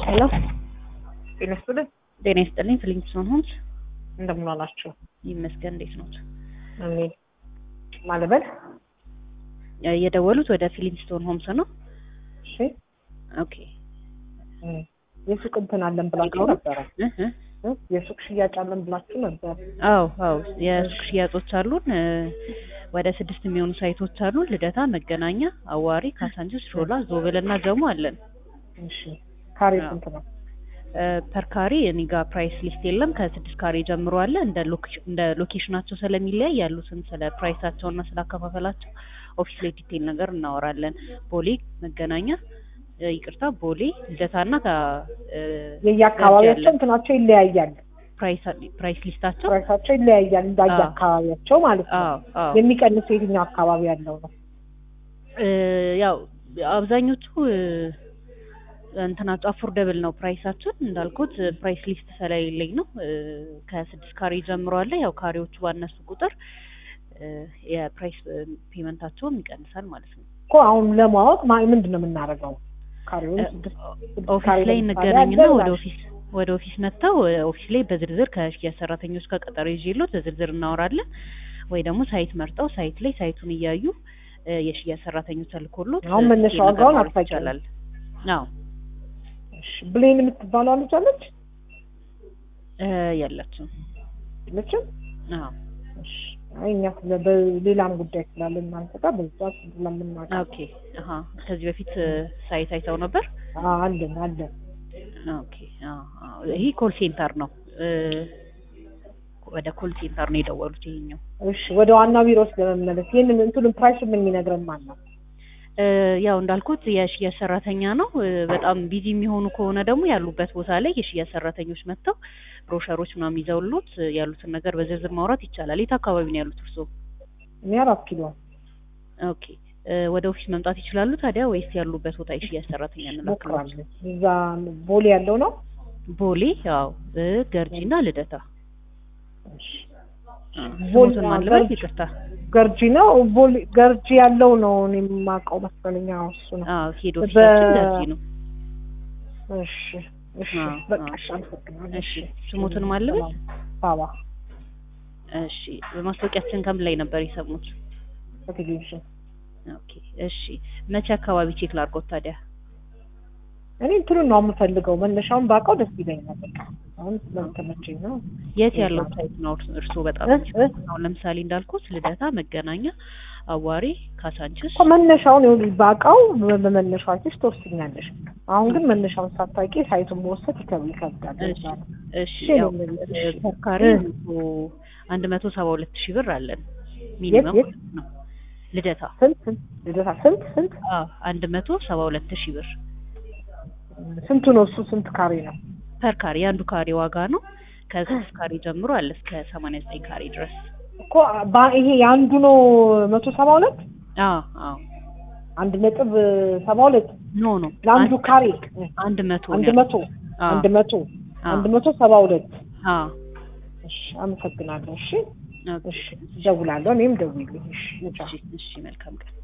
ሄሎ ጤና ይስጥልኝ። ጤና ይስጥልኝ። ፍሊንግስቶን ሆምስ እንደምን ዋላችሁ? ይመስገን። እንዴት ኖት? አሜን። ማለበል የደወሉት ወደ ፊሊንግስቶን ሆምስ ነው? እሺ። ኦኬ። እም፣ የሱቅ እንትን አለን ብላችሁ ነበረ። እህ እህ። እ? የሱቅ ሽያጭ አለን ብላችሁ ነበር። አዎ አዎ፣ የሱቅ ሽያጮች አሉን። እ፣ ወደ ስድስት የሚሆኑ ሳይቶች አሉን። ልደታ፣ መገናኛ፣ አዋሪ፣ ካሳንችስ፣ ሾላ፣ ዞብል እና ጀሞ አለን። እሺ። ካሬ አዎ። ስንት ነው? ፐር ካሬ እኔ ጋር ፕራይስ ሊስት የለም። ከስድስት ካሬ ጀምሮ አለ። እንደ ሎኬሽ- እንደ ሎኬሽናቸው ስለሚለያይ ያሉትን ስለ ፕራይሳቸው እና ስለ አከፋፈላቸው ኦፊስ ላይ ዲቴል ነገር እናወራለን። ቦሌ፣ መገናኛ እ፣ ይቅርታ ቦሌ፣ ልደታና የየአካባቢያቸው እንትናቸው ይለያያል። ፕራይስ ፕራይስ ሊስታቸው ፕራይሳቸው ይለያያል እንዳየ አዎ። አካባቢያቸው ማለት ነው። አዎ አዎ የሚቀንስ የትኛው አካባቢ ያለው ነው? እ፣ ያው አብዛኞቹ እ፣ እንትናቸው አፎርደብል ነው ፕራይሳችን። እንዳልኩት ፕራይስ ሊስት ስለሌለኝ ነው። እ፣ ከስድስት ካሬ ጀምሮ አለ። ያው ካሬዎቹ ባነሱ ቁጥር እ፣ የፕራይስ ፔመንታቸውም ይቀንሳል ማለት ነው። እኮ አሁን ለማወቅ ማ- ምንድን ነው የምናደርገው? ካሬውን እ፣ ስድስት ስድስት ኦፊስ ካሬ ላይ ለምሳሌ እንገናኝና አለ ወደ ብላችሁ። ኦፊስ ወደ ኦፊስ መጥተው እ፣ ኦፊስ ላይ በዝርዝር ከሽያጭ ሰራተኞች ጋር ቀጠሮ ይዤሎት በዝርዝር እናወራለን። ወይ ደግሞ ሳይት መርጠው ሳይት ላይ ሳይቱን እያዩ እ፣ የሽያጭ ሰራተኞች ተልኮሎት አሁን እ፣ መነሻ ዲቴል ነገር ዋጋውን ማውራት አታውቂውም? ይቻላል። አዎ እሺ። ብሌን የምትባለው ልጅ አለች እ፣ የለችም። የለችም? አዎ እሺ። አይ እኛ ስለ በሌላም ጉዳይ ስላለ እናንተ ጋር በዛ ስለምናውቅ ኦኬ አሀ ከዚህ በፊት እ፣ ሳይት አይተው ነበር። አዎ፣ አለን አለን። ኦኬ አዎ አዎ ይሄ ኮል ሴንተር ነው። እ፣ ወደ ኮል ሴንተር ነው የደወሉት ይሄኛው እሺ ወደ ዋና ቢሮ ውስጥ ለመመለስ ይህንን እንትኑን ፕራይሱን የሚነግረን ማን ነው? እ፣ ያው እንዳልኩት የሽያጭ ሰራተኛ ነው። እ፣ በጣም ቢዚ የሚሆኑ ከሆነ ደግሞ ያሉበት ቦታ ላይ የሽያጭ ሰራተኞች መጥተው ብሮሸሮች ምናምን ይዘውሎት እ፣ ያሉትን ነገር በዝርዝር ማውራት ይቻላል። የት አካባቢ ነው ያሉት እርስዎ? እኔ አራት ኪሎ ኦኬ እ፣ ወደ ኦፊስ መምጣት ይችላሉ ታዲያ ወይስ ያሉበት ቦታ የሽያጭ ሰራተኛ እንላክሎት? ሞክራለሁ። እዛ ቦሌ ያለው ነው። ቦሌ ያው እ፣ ገርጂና ልደታ እሺ። እ፣ ቦሌ ስሞትን ማን ልበል? ገርጂ- ይቅርታ ገርጂ ነው። ቦሌ ገርጂ ያለው ነው እኔ የማውቀው መሰለኝ። አዎ እሱ ነው። አዎ ሄድ ኦፊሳችን በ- ገርጂ ነው። እሺ እሺ አዎ፣ በቃ አዎ። እሺ፣ አመሰግናለሁ። እሺ ስሞትን ማን ልበል? ባባ እሺ በማስታወቂያችን ከም ላይ ነበር የሰሙት? በቴሌቪዥን ኦኬ እሺ መቼ አካባቢ ቼክ ላድርጎት ታዲያ? እኔ እንትኑን ነው የምፈልገው። መነሻውን ባውቀው ደስ ይለኛል። በቃ አሁን ስለተመቸኝ ነው። የት ያለው ሳይት ነው እርስ- እርስዎ በጣም እ? እ? አሁን ለምሳሌ እንዳልኩት ልደታ፣ መገናኛ፣ አዋሪ፣ ካሳንችስ እኮ መነሻውን ይኸውልሽ ባውቀው በመነሻዎች ትወስኛለሽ። አሁን ግን መነሻውን ሳታውቂ ሳይቱን መወሰድ ይከብ- ይከብዳል። እሺ እሺ እሺ፣ ያው ነው የምልሽ። እ፣ ተካሪ እ። መቶ አንድ መቶ ሰባ ሁለት ሺህ ብር አለን ሚኒመም የት? ነው ልደታ ስንት ስንት ልደታ ስንት ስንት አዎ አንድ መቶ ሰባ ሁለት ሺህ ብር ስንቱ ነው እሱ? ስንት ካሬ ነው? ፐር ካሬ የአንዱ ካሬ ዋጋ ነው ከስድስት ካሬ ጀምሮ አለ እስከ ሰማንያ ዘጠኝ ካሬ ድረስ እኮ ባ- ይሄ የአንዱ ነው መቶ ሰባ ሁለት አዎ አዎ አንድ ነጥብ ሰባ ሁለት ኖ ኖ ለአንዱ አንድ- ካሬ አንድ መቶ አንድ ነው መቶ አዎ አንድ መቶ አዎ አንድ መቶ ሰባ ሁለት አዎ እሺ፣ አመሰግናለሁ። እሺ ኦኬ እሺ፣ እደውላለሁ። እኔም ደውይልኝ። እሺ፣ ቻው። እሺ እሺ መልካም ቀን